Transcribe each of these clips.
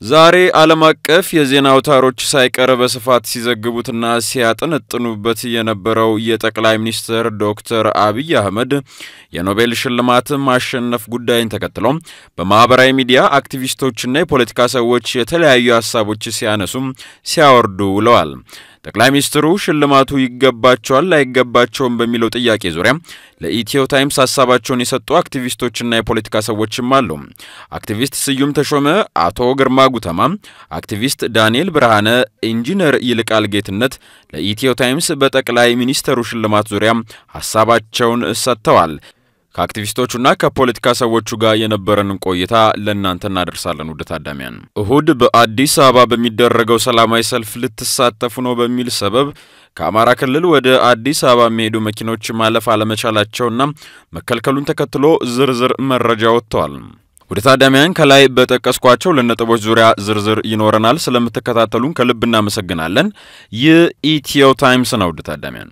ዛሬ ዓለም አቀፍ የዜና አውታሮች ሳይቀር በስፋት ሲዘግቡትና ሲያጠነጥኑበት የነበረው የጠቅላይ ሚኒስትር ዶክተር አብይ አህመድ የኖቤል ሽልማት ማሸነፍ ጉዳይን ተከትሎ በማኅበራዊ ሚዲያ አክቲቪስቶችና የፖለቲካ ሰዎች የተለያዩ ሀሳቦች ሲያነሱም ሲያወርዱ ውለዋል። ጠቅላይ ሚኒስትሩ ሽልማቱ ይገባቸዋል አይገባቸውም በሚለው ጥያቄ ዙሪያ ለኢትዮ ታይምስ ሀሳባቸውን የሰጡ አክቲቪስቶችና የፖለቲካ ሰዎችም አሉ። አክቲቪስት ስዩም ተሾመ፣ አቶ ግርማ ጉተማ፣ አክቲቪስት ዳንኤል ብርሃነ፣ ኢንጂነር ይልቃል ጌትነት ለኢትዮ ታይምስ በጠቅላይ ሚኒስትሩ ሽልማት ዙሪያ ሀሳባቸውን ሰጥተዋል። ከአክቲቪስቶቹና ከፖለቲካ ሰዎቹ ጋር የነበረንን ቆይታ ለእናንተ እናደርሳለን። ውድ ታዳሚያን፣ እሁድ በአዲስ አበባ በሚደረገው ሰላማዊ ሰልፍ ልትሳተፉ ነው በሚል ሰበብ ከአማራ ክልል ወደ አዲስ አበባ የሚሄዱ መኪኖች ማለፍ አለመቻላቸውና መከልከሉን ተከትሎ ዝርዝር መረጃ ወጥተዋል። ወደ ታዳሚያን ከላይ በጠቀስኳቸው ለነጥቦች ዙሪያ ዝርዝር ይኖረናል። ስለምትከታተሉን ከልብ እናመሰግናለን። ይህ ኢትዮ ታይምስ ነው። ውድ ታዳሚያን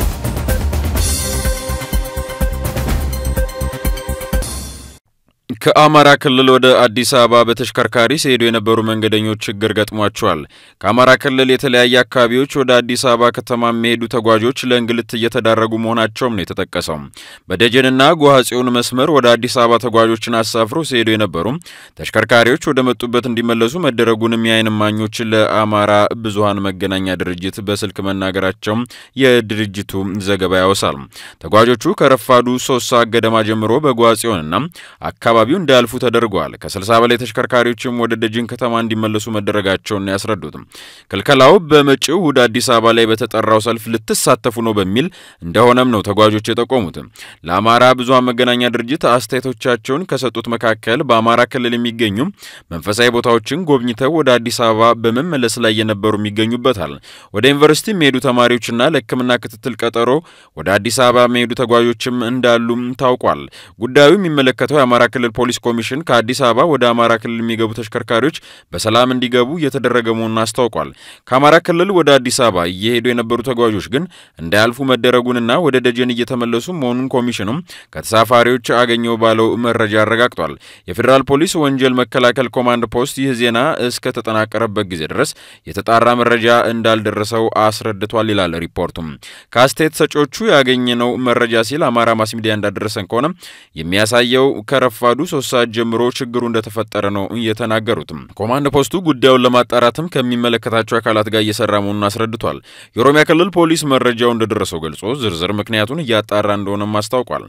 ከአማራ ክልል ወደ አዲስ አበባ በተሽከርካሪ ሲሄዱ የነበሩ መንገደኞች ችግር ገጥሟቸዋል። ከአማራ ክልል የተለያየ አካባቢዎች ወደ አዲስ አበባ ከተማ የሚሄዱ ተጓዦች ለእንግልት እየተዳረጉ መሆናቸውም ነው የተጠቀሰው። በደጀንና ጎሃ ጽዮን መስመር ወደ አዲስ አበባ ተጓዦችን አሳፍሮ ሲሄዱ የነበሩ ተሽከርካሪዎች ወደ መጡበት እንዲመለሱ መደረጉንም የዓይን እማኞች ለአማራ ብዙሃን መገናኛ ድርጅት በስልክ መናገራቸው የድርጅቱ ዘገባ ያወሳል። ተጓዦቹ ከረፋዱ ሶስት ሰዓት ገደማ ጀምሮ በጎሃ ጽዮንና አካባቢው እንዳያልፉ ተደርገዋል። ከ60 በላይ ተሽከርካሪዎችም ወደ ደጅን ከተማ እንዲመለሱ መደረጋቸውን ያስረዱት ክልከላው በመጪው እሁድ አዲስ አበባ ላይ በተጠራው ሰልፍ ልትሳተፉ ነው በሚል እንደሆነም ነው ተጓዦች የጠቆሙት። ለአማራ ብዙሃን መገናኛ ድርጅት አስተያየቶቻቸውን ከሰጡት መካከል በአማራ ክልል የሚገኙ መንፈሳዊ ቦታዎችን ጎብኝተው ወደ አዲስ አበባ በመመለስ ላይ የነበሩ ይገኙበታል። ወደ ዩኒቨርሲቲ የሚሄዱ ተማሪዎችና ለሕክምና ክትትል ቀጠሮ ወደ አዲስ አበባ የሚሄዱ ተጓዦችም እንዳሉም ታውቋል። ጉዳዩ የሚመለከተው የአማራ ክልል ፖሊስ ኮሚሽን ከአዲስ አበባ ወደ አማራ ክልል የሚገቡ ተሽከርካሪዎች በሰላም እንዲገቡ እየተደረገ መሆኑን አስታውቋል። ከአማራ ክልል ወደ አዲስ አበባ እየሄዱ የነበሩ ተጓዦች ግን እንዳያልፉ መደረጉንና ወደ ደጀን እየተመለሱ መሆኑን ኮሚሽኑም ከተሳፋሪዎች አገኘው ባለው መረጃ አረጋግጧል። የፌዴራል ፖሊስ ወንጀል መከላከል ኮማንድ ፖስት ይህ ዜና እስከ ተጠናቀረበት ጊዜ ድረስ የተጣራ መረጃ እንዳልደረሰው አስረድቷል ይላል ሪፖርቱም። ከአስተያየት ሰጪዎቹ ያገኘነው መረጃ ሲል አማራ ማስ ሚዲያ እንዳደረሰን ከሆነ የሚያሳየው ከረፋዱ ሶስት ሰዓት ጀምሮ ችግሩ እንደተፈጠረ ነው የተናገሩትም። ኮማንድ ፖስቱ ጉዳዩን ለማጣራትም ከሚመለከታቸው አካላት ጋር እየሰራ መሆኑን አስረድቷል። የኦሮሚያ ክልል ፖሊስ መረጃው እንደደረሰው ገልጾ ዝርዝር ምክንያቱን እያጣራ እንደሆነም አስታውቋል።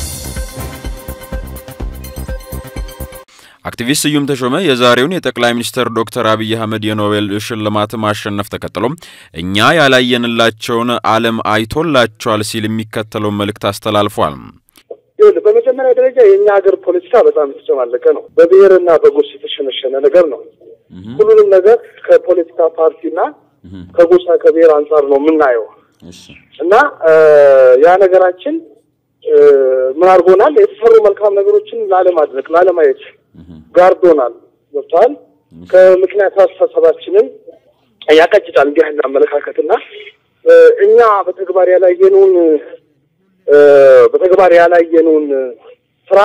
አክቲቪስት ስዩም ተሾመ የዛሬውን የጠቅላይ ሚኒስትር ዶክተር አብይ አህመድ የኖቤል ሽልማት ማሸነፍ ተከትሎ እኛ ያላየንላቸውን ዓለም አይቶላቸዋል ሲል የሚከተለውን መልእክት አስተላልፏል። በመጀመሪያ ደረጃ የእኛ ሀገር ፖለቲካ በጣም የተጨማለቀ ነው። በብሔርና በጎስ የተሸነሸነ ነገር ነው። ሁሉንም ነገር ከፖለቲካ ፓርቲና ከጎሳ ከብሔር አንጻር ነው የምናየው እና ያ ነገራችን ምን አድርጎናል? የተሰሩ መልካም ነገሮችን ላለማድረግ ላለማየት ጋርዶናል። ገብተዋል። ከምክንያት አስተሳሰባችንን ያቀጭጫል እንዲህ አይነት አመለካከትና እኛ በተግባር ያላየነውን በተግባር ያላየነውን ስራ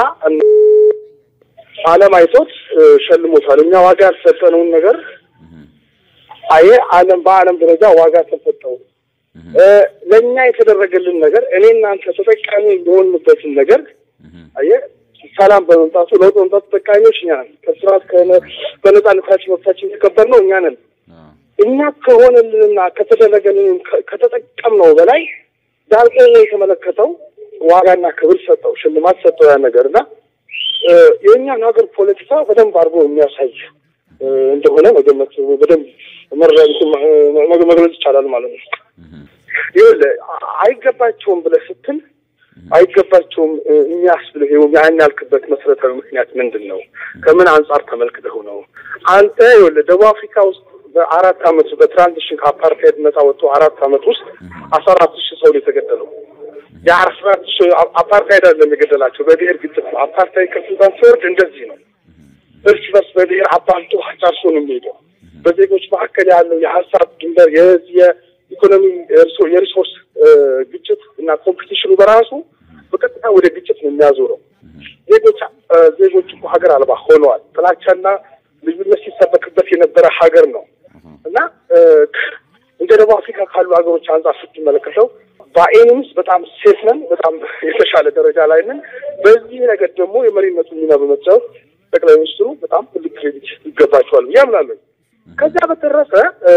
ዓለም አይቶት ሸልሞታል። እኛ ዋጋ ያልሰጠነውን ነገር አየ ዓለም በዓለም ደረጃ ዋጋ ተሰጠው። ለእኛ የተደረገልን ነገር እኔ እናንተ ተጠቃሚ የሆንበትን ነገር አየ ሰላም በመምጣቱ ለውጥ በመምጣቱ ተጠቃሚዎች እኛ ነን። ከስርዓት በነጻነታችን መብታችን የተከበር ነው እኛ ነን። እኛ ከሆነልንና ከተደረገልን ከተጠቀምነው በላይ ዳልቆ የተመለከተው ዋጋና ክብር ሰጠው፣ ሽልማት ሰጠው ያ ነገር እና የእኛን ሀገር ፖለቲካ በደንብ አድርጎ የሚያሳይ እንደሆነ መገመት በደንብ መግለጽ ይቻላል ማለት ነው። ይኸውልህ አይገባቸውም ብለህ ስትል አይገባቸውም የሚያስብልህ ያን ያልክበት መሰረታዊ ምክንያት ምንድን ነው? ከምን አንጻር ተመልክተው ነው? አንተ ይኸውልህ ደቡብ አፍሪካ ውስጥ በአራት አመት በትራንዚሽን ከአፓርታይድ ነጻ ወጥቶ አራት አመት ውስጥ አስራ አራት ሺህ ሰው የተገደለው የአስራ አራት ሺህ አፓርታይድ አይደለም የገደላቸው በብሔር ግጭት ነው። አፓርታይድ ከስልጣን ሲወርድ እንደዚህ ነው። እርስ በርስ በብሔር አባልቶ ጨርሶ ነው የሚሄደው። በዜጎች መካከል ያለው የሀሳብ ድንበር የኢኮኖሚ የሪሶርስ ግጭት እና ኮምፒቲሽኑ በራሱ በቀጥታ ወደ ግጭት ነው የሚያዞረው። ዜጎች ዜጎች እኮ ሀገር አልባ ሆነዋል። ጥላቻና ልዩነት ሲሰበክበት የነበረ ሀገር ነው እና እንደ ደቡብ አፍሪካ ካሉ ሀገሮች አንጻር ስትመለከተው በአይንም ውስጥ በጣም ሴፍ ነን፣ በጣም የተሻለ ደረጃ ላይ ነን። በዚህ ነገር ደግሞ የመሪነቱ ሚና በመጫወት ጠቅላይ ሚኒስትሩ በጣም ትልቅ ክሬዲት ይገባቸዋል ብዬ አምናለሁ። ከዚያ በተረፈ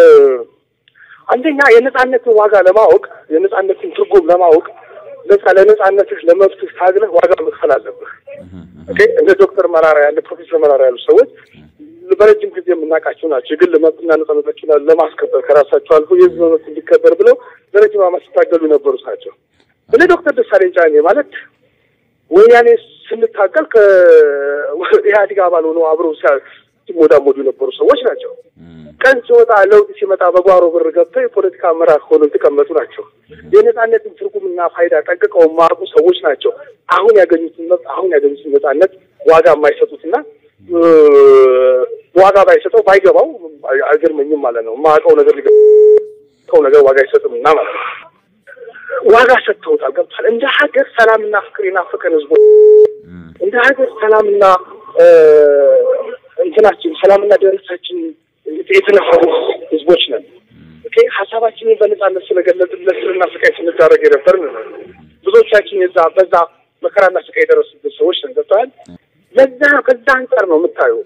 አንደኛ የነጻነትን ዋጋ ለማወቅ የነጻነትን ትርጉም ለማወቅ ነጻ ለነጻነትህ ለመብትህ ታግለህ ዋጋ መክፈል አለብህ። እንደ ዶክተር መራራ ያለ ፕሮፌሰር መራራ ያሉ ሰዎች በረጅም ጊዜ የምናውቃቸው ናቸው። የግል መብትና ነጻነቶችን ለማስከበር ከራሳቸው አልፎ የህዝብ መብት እንዲከበር ብለው ለረጅም ዓመት ሲታገሉ የነበሩት ናቸው። እኔ ዶክተር ደሳለኝ ጫኔ ማለት ወያኔ ስንታገል ከኢህአዴግ አባል ሆነው አብረው ሲሞዳሞዱ የነበሩ ሰዎች ናቸው። ቀን ሲወጣ ለውጥ ሲመጣ በጓሮ ብር ገብተው የፖለቲካ አመራር ሆነው የተቀመጡ ናቸው። የነጻነትን ትርጉምና ፋይዳ ጠንቅቀው የማያውቁ ሰዎች ናቸው። አሁን ያገኙትን መብት አሁን ያገኙትን ነጻነት ዋጋ የማይሰጡትና ዋጋ ባይሰጠው ባይገባው አይገርመኝም ማለት ነው። የማያውቀው ነገር ሊገባው ነገር ዋጋ አይሰጥም እና ማለት ነው። ዋጋ ሰጥተውታል። ገብቷል። እንደ ሀገር ሰላምና ፍቅር የናፈቀን ህዝቦች እንደ ሀገር ሰላምና እንትናችን ሰላምና ደህንነታችን የተነፈሩ ህዝቦች ነን። ኦኬ ሀሳባችንን በነጻነት ስለገለጽን ለእስርና ስቃይ ስንዳረግ የነበርን ብዙዎቻችን የዛ በዛ መከራና ስቃይ የደረሱበት ሰዎች ነን። ገብተዋል። ለዛ ከዛ አንጻር ነው የምታየው።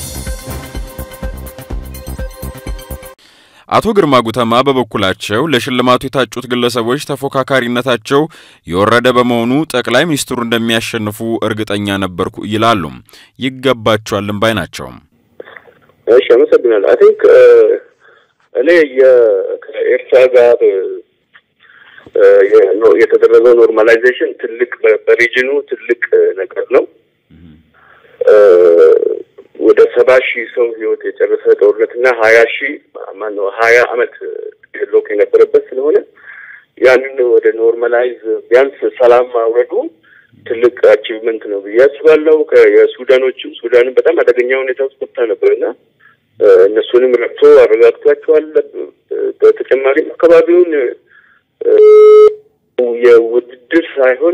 አቶ ግርማ ጉተማ በበኩላቸው ለሽልማቱ የታጩት ግለሰቦች ተፎካካሪነታቸው የወረደ በመሆኑ ጠቅላይ ሚኒስትሩ እንደሚያሸንፉ እርግጠኛ ነበርኩ ይላሉ። ይገባቸዋልም ባይ ናቸው። እሺ፣ አመሰግናለሁ። አይ ቲንክ እኔ ከኤርትራ ጋር የተደረገው ኖርማላይዜሽን ትልቅ በሪጅኑ ትልቅ ነገር ነው። ወደ ሰባ ሺህ ሰው ህይወት የጨረሰ ጦርነትና ሀያ ሺህ ማነው ሀያ አመት ሎክ የነበረበት ስለሆነ ያንን ወደ ኖርማላይዝ ቢያንስ ሰላም ማውረዱ ትልቅ አቺቭመንት ነው ብዬ አስባለሁ። የሱዳኖችም ሱዳንም በጣም አደገኛ ሁኔታ ውስጥ ገብታ ነበርና እነሱንም ረድቶ አረጋግቷቸዋል። በተጨማሪም አካባቢውን የውድድር ሳይሆን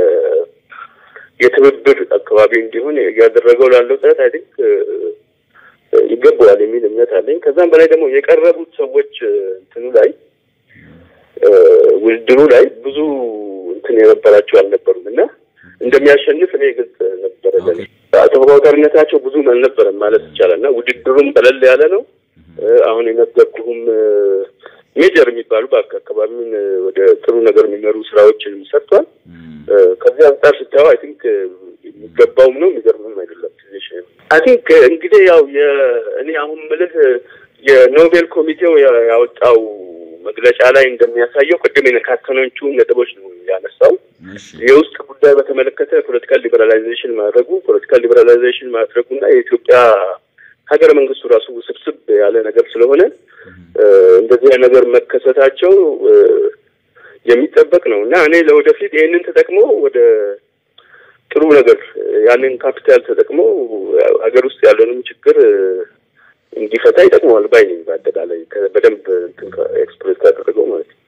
የትብብር አካባቢ እንዲሆን እያደረገው ላለው ጥረት አይ ቲንክ ይገባዋል የሚል እምነት አለኝ። ከዛም በላይ ደግሞ የቀረቡት ሰዎች እንትኑ ላይ ውድድሩ ላይ ብዙ እንትን የነበራቸው አልነበሩም እና እንደሚያሸንፍ እኔ ግልጽ ነበረ ለኔ። ተፎካካሪነታቸው ብዙም አልነበረም ማለት ይቻላል እና ውድድሩም ቀለል ያለ ነው። አሁን የነገርኩህም ሜጀር የሚባሉ በአካባቢውን ወደ ጥሩ ነገር የሚመሩ ስራዎችን ሰርቷል። ከዚህ አንጻር ስታየው አይ ቲንክ የሚገባውም ነው የሚገርምም አይደለም። ትንሽ አይ ቲንክ እንግዲህ ያው እኔ አሁን ምልህ የኖቤል ኮሚቴው ያወጣው መግለጫ ላይ እንደሚያሳየው ቅድም የነካከኖቹ ነጥቦች ነው ያነሳው። የውስጥ ጉዳይ በተመለከተ ፖለቲካል ሊበራላይዜሽን ማድረጉ ፖለቲካል ሊበራላይዜሽን ማድረጉና የኢትዮጵያ ሀገረ መንግስቱ ራሱ ውስብስብ ያለ ነገር ስለሆነ እንደዚህ ነገር መከሰታቸው የሚጠበቅ ነው እና እኔ ለወደፊት ይህንን ተጠቅሞ ወደ ጥሩ ነገር ያንን ካፒታል ተጠቅሞ ሀገር ውስጥ ያለንም ችግር እንዲፈታ ይጠቅመዋል ባይ ነኝ። በአጠቃላይ በደንብ ኤክስፕሬስ ካደረገው ማለት ነው።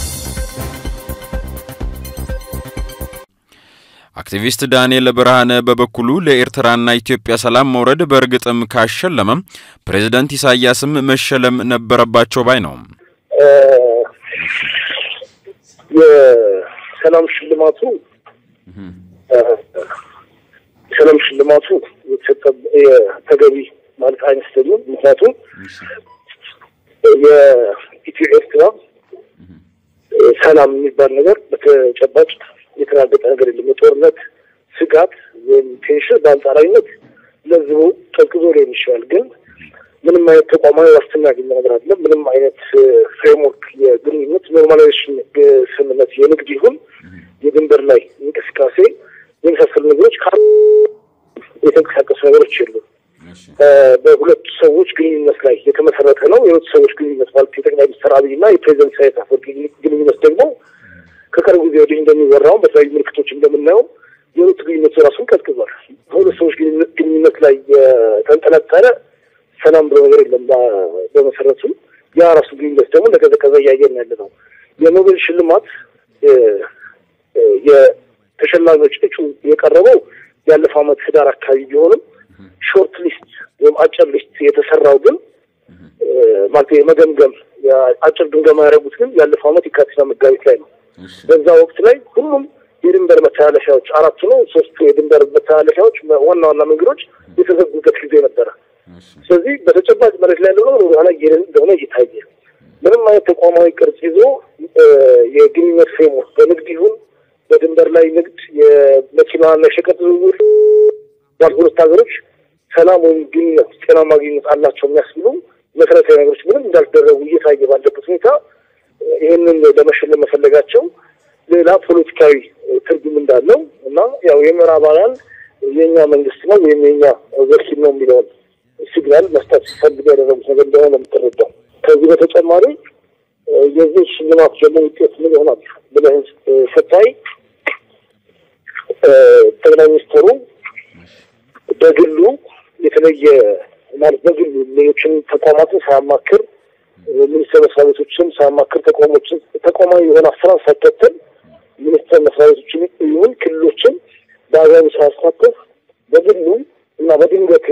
አክቲቪስት ዳንኤል ብርሃነ በበኩሉ ለኤርትራና ኢትዮጵያ ሰላም መውረድ በእርግጥም ካሸለመም ፕሬዝደንት ኢሳያስም መሸለም ነበረባቸው ባይ ነው። የሰላም ሽልማቱ የሰላም ሽልማቱ የተሰጠ ተገቢ ማለት አይመስለኝም። ምክንያቱም የኢትዮ ኤርትራ ሰላም የሚባል ነገር በተጨባጭ የተረጋገጠ ነገር የለም። የጦርነት ስጋት ወይም ቴንሽን በአንጻራዊነት ለዝቡ ቀዝቅዞ ሊሆን ይችላል፣ ግን ምንም አይነት ተቋማዊ ዋስትና ያገኘ ነገር አይደለም። ምንም አይነት ፍሬምወርክ የግንኙነት ኖርማላይዜሽን ስምምነት የንግድ ይሁን የድንበር ላይ እንቅስቃሴ የመሳሰሉ ነገሮች ካ የተንቀሳቀሱ ነገሮች የሉ። በሁለቱ ሰዎች ግንኙነት ላይ የተመሰረተ ነው። የሁለቱ ሰዎች ግንኙነት ማለት የጠቅላይ ሚኒስትር አብይና የፕሬዚደንት ኢሳያስ አፈወርቂ ግንኙነት ደግሞ ከቅርብ ጊዜ ወዲህ እንደሚወራው በተለያዩ ምልክቶች እንደምናየው የሁለቱ ግንኙነት ራሱን ቀዝቅዟል። በሁለት ሰዎች ግንኙነት ላይ የተንጠለጠለ ሰላም ብሎ ነገር የለም። በመሰረቱ ያ ራሱ ግንኙነት ደግሞ እንደቀዘቀዘ እያየን ያለ ነው። የኖቤል ሽልማት የተሸላሚዎች እጩ የቀረበው ያለፈው ዓመት ህዳር አካባቢ ቢሆንም ሾርት ሊስት ወይም አጭር ሊስት የተሰራው ግን ማለት የመገምገም አጭር ግምገማ ያደረጉት ግን ያለፈው ዓመት የካቲትና መጋቢት ላይ ነው። በዛ ወቅት ላይ ሁሉም የድንበር መተላለፊያዎች አራቱ ነው ሶስቱ የድንበር መተላለፊያዎች ዋና ዋና መንገዶች የተዘጉበት ጊዜ ነበረ። ስለዚህ በተጨባጭ መሬት ላይ ያለው ነገር ወደኋላ እየሄደ እንደሆነ እየታየ ምንም አይነት ተቋማዊ ቅርጽ ይዞ የግንኙነት ፍሬምወርክ በንግድ ይሁን በድንበር ላይ ንግድ፣ የመኪናና የሸቀጥ ዝውውር ባሉ ሁለት ሀገሮች ሰላም ወይም ግንኙነት ጤናማ ግንኙነት አላቸው የሚያስብሉ መሰረታዊ ነገሮች ምንም እንዳልደረጉ እየታየ ባለበት ሁኔታ ይህንን ለመሸለም መፈለጋቸው ሌላ ፖለቲካዊ ትርጉም እንዳለው እና ያው የምዕራባውያን የእኛ መንግስት ነው ወይም የኛ ወኪል ነው የሚለውን ሲግናል መስጠት ሲፈልጉ ያደረጉት ነገር እንደሆነ ነው የምትረዳው። ከዚህ በተጨማሪ የዚህ ሽልማት ደግሞ ውጤት ምን ይሆናል ብለህ ስታይ ጠቅላይ ሚኒስትሩ በግሉ የተለየ ማለት በግሉ ሌሎችን ተቋማትን ሳያማክር ሚኒስቴር መስሪያ ቤቶችን ሳያማክር ተቋሞችን ተቋማዊ የሆነ አሰራር ሳይከተል ሚኒስቴር መስሪያ ቤቶችን ይሁን ክልሎችን በአግባቡ ሳያሳተፍ በግሉ እና በድንገቴ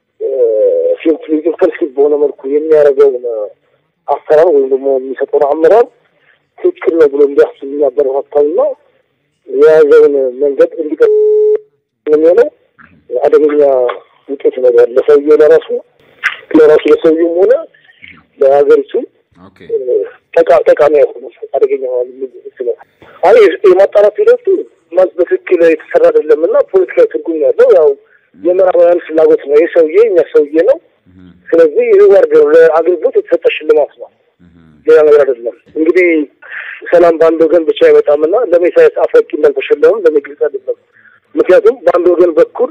ኢንተንሲቭ በሆነ መልኩ የሚያደርገውን አሰራር ወይም ደግሞ የሚሰጠውን አመራር ትክክል ነው ብሎ እንዲያስብ የሚያበረታታውና የያዘውን መንገድ እንዲቀር የሚሆነው አደገኛ ውጤት ይኖረዋል። ለሰውየው ለራሱ ለራሱ ለሰውየውም ሆነ ለሀገሪቱ ጠቃሚ አይሆኑ አደገኛ ስለ አይ የማጣራት ሂደቱ በትክክል የተሰራ አይደለም እና ፖለቲካዊ ትርጉም ያለው ያው የምዕራባውያን ፍላጎት ነው። ይህ ሰውዬ እኛ ሰውዬ ነው። ስለዚህ ሪዋርድ ነው፣ ለአገልግሎት የተሰጠ ሽልማት ነው፣ ሌላ ነገር አይደለም። እንግዲህ ሰላም በአንድ ወገን ብቻ አይመጣምና ለምን ኢሳያስ አፈወርቂ እንዳልተሸለሙም ለምን ግልጽ አይደለም። ምክንያቱም በአንድ ወገን በኩል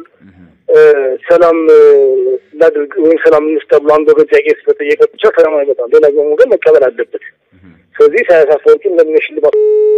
ሰላም ላድርግ ወይም ሰላም እንስጥ ተብሎ አንድ ወገን ጥያቄ ስለጠየቀ ብቻ ሰላም አይመጣም። ሌላኛው ወገን መቀበል አለበት። ስለዚህ ኢሳያስ አፈወርቂ ለምን ሽልማት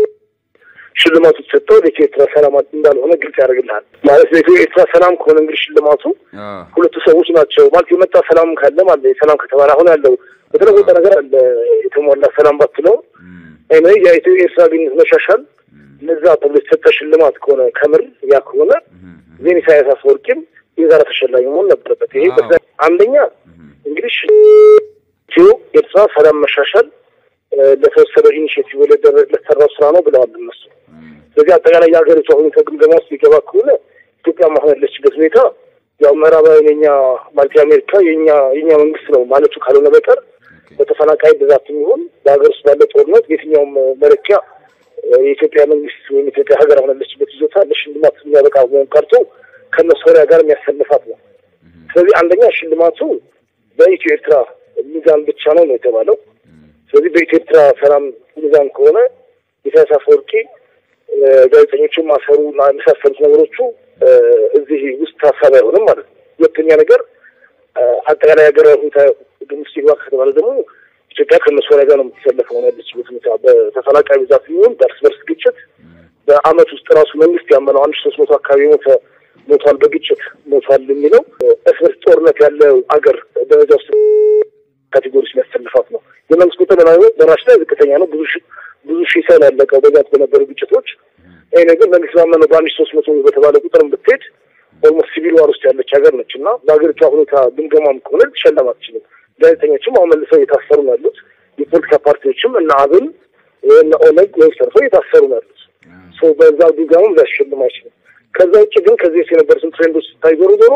ሽልማቱ ተሰጠው ለኢትዮ ኤርትራ ሰላም እንዳልሆነ ግልጽ ያደርግልሃል። ማለት ለኢትዮ ኤርትራ ሰላም ከሆነ እንግዲህ ሽልማቱ ሁለቱ ሰዎች ናቸው ማለት የመጣ ሰላም ካለ ማለት ሰላም ከተባለ አሁን ያለው በተለወጠ ነገር አለ የተሟላ ሰላም ባትለው እኔ የኢትዮ ኤርትራ ግንኙነት መሻሻል ለዛ ተብሎ የተሰጠ ሽልማት ከሆነ ከምር ያ ከሆነ ዜን ኢሳያስ አፈወርቂም የዛሬ ተሸላሚ መሆን ነበረበት። ይሄ አንደኛ እንግዲህ ኢትዮ ኤርትራ ሰላም መሻሻል ለተወሰደው ኢኒሽቲቭ ለተሰራው ስራ ነው ብለዋል እነሱ። ስለዚህ አጠቃላይ የሀገሪቷ ሁኔታ ግምገማ ውስጥ ሊገባ ከሆነ ኢትዮጵያ ማሆን ያለችበት ሁኔታ ያው ምዕራባውያን የኛ ማለት የአሜሪካ የኛ የኛ መንግስት ነው ማለቱ ካልሆነ በቀር በተፈናቃይ ብዛት የሚሆን በሀገር ውስጥ ባለ ጦርነት የትኛውም መለኪያ የኢትዮጵያ መንግስት ወይም ኢትዮጵያ ሀገር አሁን ያለችበት ይዞታ ለሽልማት የሚያበቃ መሆን ቀርቶ ከመሶሪያ ጋር የሚያሰልፋት ነው። ስለዚህ አንደኛ ሽልማቱ በኢትዮ ኤርትራ ሚዛን ብቻ ነው ነው የተባለው። ስለዚህ በኢትዮ ኤርትራ ሰላም ሚዛን ከሆነ ኢሳያስ አፈወርቂ ጋዜጠኞችን ማሰሩ እና የመሳሰሉት ነገሮቹ እዚህ ውስጥ ሀሳብ አይሆንም ማለት ነው። ሁለተኛ ነገር አጠቃላይ ሀገራዊ ሁኔታ ውስጥ ይግባ ከተባለ ደግሞ ኢትዮጵያ ከመሶሪያ ጋር ነው የምትሰለፈው ሆነ ያለችበት ሁኔታ በተፈናቃይ ብዛት የሚሆን በእርስ በርስ ግጭት በአመት ውስጥ ራሱ መንግስት ያመነው አንድ ሶስት መቶ አካባቢ ሞተ ሞቷል፣ በግጭት ሞቷል የሚለው እርስ በርስ ጦርነት ያለው አገር ደረጃ ውስጥ ካቴጎሪ የሚያሰልፋት ነው። የመንግስት ቁጥር በራሽ ላይ ዝቅተኛ ነው። ብዙ ብዙ ሺህ ሰው ያለቀው በዛት በነበሩ ግጭቶች። ይህ ነገር መንግስት ባመነው በአንድ ሶስት መቶ በተባለ ቁጥር ብትሄድ ኦልሞስት ሲቪል ዋር ውስጥ ያለች ሀገር ነች እና በሀገሪቷ ሁኔታ ግምገማም ከሆነ ልትሸለም አትችልም። ጋዜጠኞችም አሁን መልሰው እየታሰሩ ነው ያሉት። የፖለቲካ ፓርቲዎችም እነ አብን እነ ኦነግ ወይም ሰርፈው እየታሰሩ ነው ያሉት። በዛ ግምገማም ሊያስሸልም አይችልም። ከዛ ውጭ ግን ከዚህ ውስጥ የነበሩትን ትሬንዶች ስታይ ዞሮ ዞሮ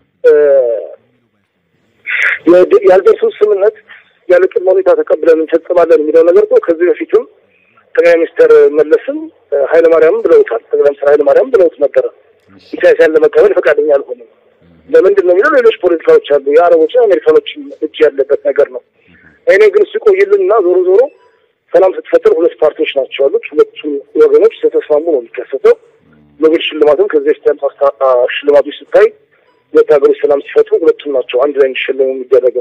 ያልደርሱት ስምምነት ያለ ቅድመ ሁኔታ ተቀብለን እንፈጽማለን የሚለው ነገር እኮ ከዚህ በፊትም ጠቅላይ ሚኒስትር መለስም ኃይለማርያምም ብለውታል። ጠቅላይ ሚኒስትር ኃይለማርያም ብለውት ነበረ። ኢሳያስን ለመቀበል ፈቃደኛ አልሆንም። ለምንድን ነው የሚለው ሌሎች ፖለቲካዎች አሉ። የአረቦችና አሜሪካኖችም እጅ ያለበት ነገር ነው። እኔ ግን ሲቆይልን እና ዞሮ ዞሮ ሰላም ስትፈጥር ሁለት ፓርቲዎች ናቸው ያሉት። ሁለቱ ወገኖች ስለተስማሙ ነው የሚከሰተው። ኖቤል ሽልማትም ከዚህ በፊት ያሉት ሽልማቶች ስታይ ሁለት ሀገሮች ሰላም ሲፈጥሩ ሁለቱም ናቸው አንድ ላይ እንዲሸለሙ የሚደረገው።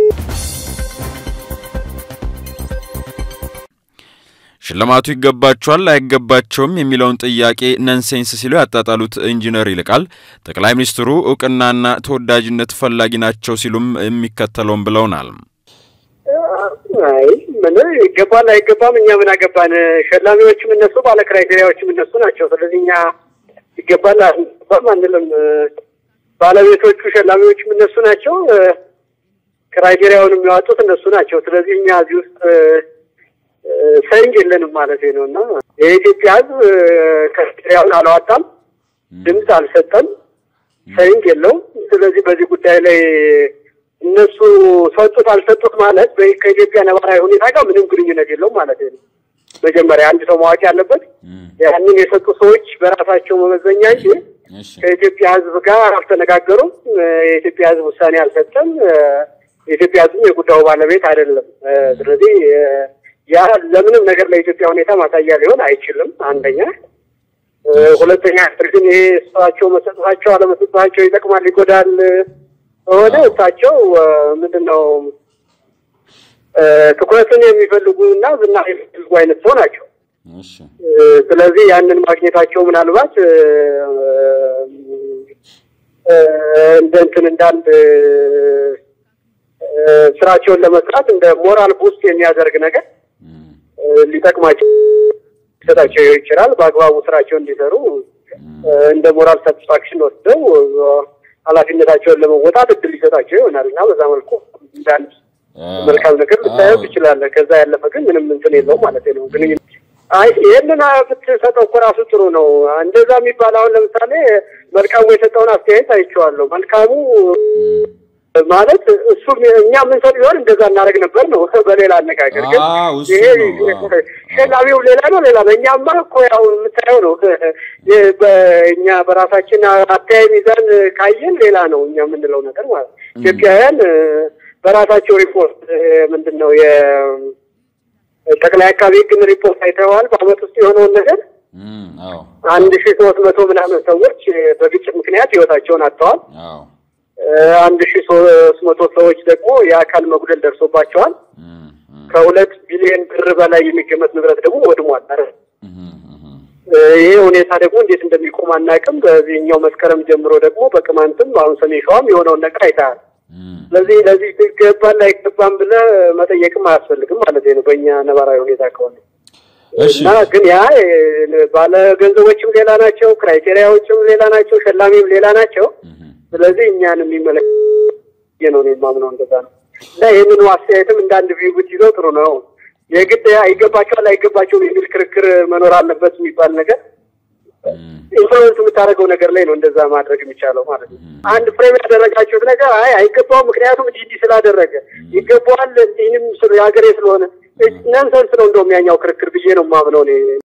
ሽልማቱ ይገባቸዋል አይገባቸውም የሚለውን ጥያቄ ነንሴንስ ሲሉ ያጣጣሉት ኢንጂነር ይልቃል ጠቅላይ ሚኒስትሩ እውቅናና ተወዳጅነት ፈላጊ ናቸው ሲሉም የሚከተለውን ብለውናል። አይ ምን ይገባል አይገባም፣ እኛ ምን አገባን? ሸላሚዎችም እነሱ፣ ባለ ክራይቴሪያዎችም እነሱ ናቸው። ስለዚህ እኛ ይገባል አይገባም አንልም። ባለቤቶቹ ሸላሚዎችም እነሱ ናቸው። ክራይቴሪያውን የሚያወጡት እነሱ ናቸው። ስለዚህ እኛ እዚህ ውስጥ ሰንግ የለንም ማለት ነው እና የኢትዮጵያ ሕዝብ ክራይቴሪያውን አላወጣም፣ ድምፅ አልሰጠም፣ ሰንግ የለውም። ስለዚህ በዚህ ጉዳይ ላይ እነሱ ሰጡት አልሰጡት ማለት ከኢትዮጵያ ነባራዊ ሁኔታ ጋር ምንም ግንኙነት የለውም ማለት ነው። መጀመሪያ አንድ ሰው ማወቅ ያለበት ያንን የሰጡ ሰዎች በራሳቸው መመዘኛ እንጂ ከኢትዮጵያ ሕዝብ ጋር አልተነጋገሩም። የኢትዮጵያ ሕዝብ ውሳኔ አልሰጠም። የኢትዮጵያ ሕዝብ የጉዳዩ ባለቤት አይደለም። ስለዚህ ያ ለምንም ነገር ለኢትዮጵያ ሁኔታ ማሳያ ሊሆን አይችልም። አንደኛ። ሁለተኛ ግን ይሄ እሳቸው መሰጠታቸው አለመሰጠታቸው ይጠቅማል፣ ይጎዳል ሆነ እሳቸው ምንድን ነው ትኩረትን የሚፈልጉ እና ዝና የሚፈልጉ አይነት ሰው ናቸው። ስለዚህ ያንን ማግኘታቸው ምናልባት እንደ እንትን እንዳንድ ስራቸውን ለመስራት እንደ ሞራል ቡስት የሚያደርግ ነገር ሊጠቅማቸው ሊሰጣቸው ይችላል። በአግባቡ ስራቸውን እንዲሰሩ እንደ ሞራል ሳቲስፋክሽን ወስደው ኃላፊነታቸውን ለመወጣት እድል ሊሰጣቸው ይሆናል እና በዛ መልኩ እንዳንድ መልካም ነገር ልታየው ትችላለህ። ከዛ ያለፈ ግን ምንም እንትን የለውም ማለት ነው። ግንኙነት አይ ይህንን ብትሰጠው እኮ ራሱ ጥሩ ነው። እንደዛ የሚባል አሁን ለምሳሌ መልካሙ የሰጠውን አስተያየት አይቼዋለሁ። መልካሙ ማለት እሱ እኛ የምንሰጥ ቢሆን እንደዛ እናደርግ ነበር ነው። በሌላ አነጋገር ግን ይሄ ሸላሚው ሌላ ነው ሌላ ነው። እኛማ እኮ ያው የምታየው ነው። በእኛ በራሳችን አተያይ ሚዛን ካየን ሌላ ነው እኛ የምንለው ነገር ማለት ኢትዮጵያውያን በራሳቸው ሪፖርት ምንድን ነው የጠቅላይ አቃቤ ሕግን ሪፖርት አይተዋል። በአመት ውስጥ የሆነውን ነገር አንድ ሺህ ሶስት መቶ ምናምን ሰዎች በግጭት ምክንያት ህይወታቸውን አጥተዋል። አንድ ሺህ ሶስት መቶ ሰዎች ደግሞ የአካል መጉደል ደርሶባቸዋል። ከሁለት ቢሊዮን ብር በላይ የሚገመት ንብረት ደግሞ ወድሟል። ይሄ ሁኔታ ደግሞ እንዴት እንደሚቆም አናውቅም። በዚህኛው መስከረም ጀምሮ ደግሞ በቅማንትም አሁን ሰሜን ሸዋም የሆነውን ነገር አይተሃል። ስለዚህ ለዚህ ይገባል አይገባም ብለህ መጠየቅም አያስፈልግም ማለት ነው በእኛ ነባራዊ ሁኔታ ከሆነ እና ግን ያ ባለ ገንዘቦችም ሌላ ናቸው፣ ክራይቴሪያዎችም ሌላ ናቸው፣ ሸላሚም ሌላ ናቸው። ስለዚህ እኛን የሚመለከት ነው የማምነው እንደዛ ነው። እና ይህንኑ አስተያየትም እንደ አንድ ቪው ብትይዘው ጥሩ ነው። የግድ አይገባቸዋል አይገባቸውም የሚል ክርክር መኖር አለበት የሚባል ነገር ኢንፍሉዌንስ የምታደርገው ነገር ላይ ነው እንደዛ ማድረግ የሚቻለው ማለት ነው። አንድ ፍሬም ያደረጋችሁት ነገር አይ አይገባውም፣ ምክንያቱም እንዲህ እንዲህ ስላደረገ ይገባዋል፣ ይህንም የሀገሬ ስለሆነ ነንሰንስ ነው እንደውም ያኛው ክርክር ብዬ ነው የማምነው እኔ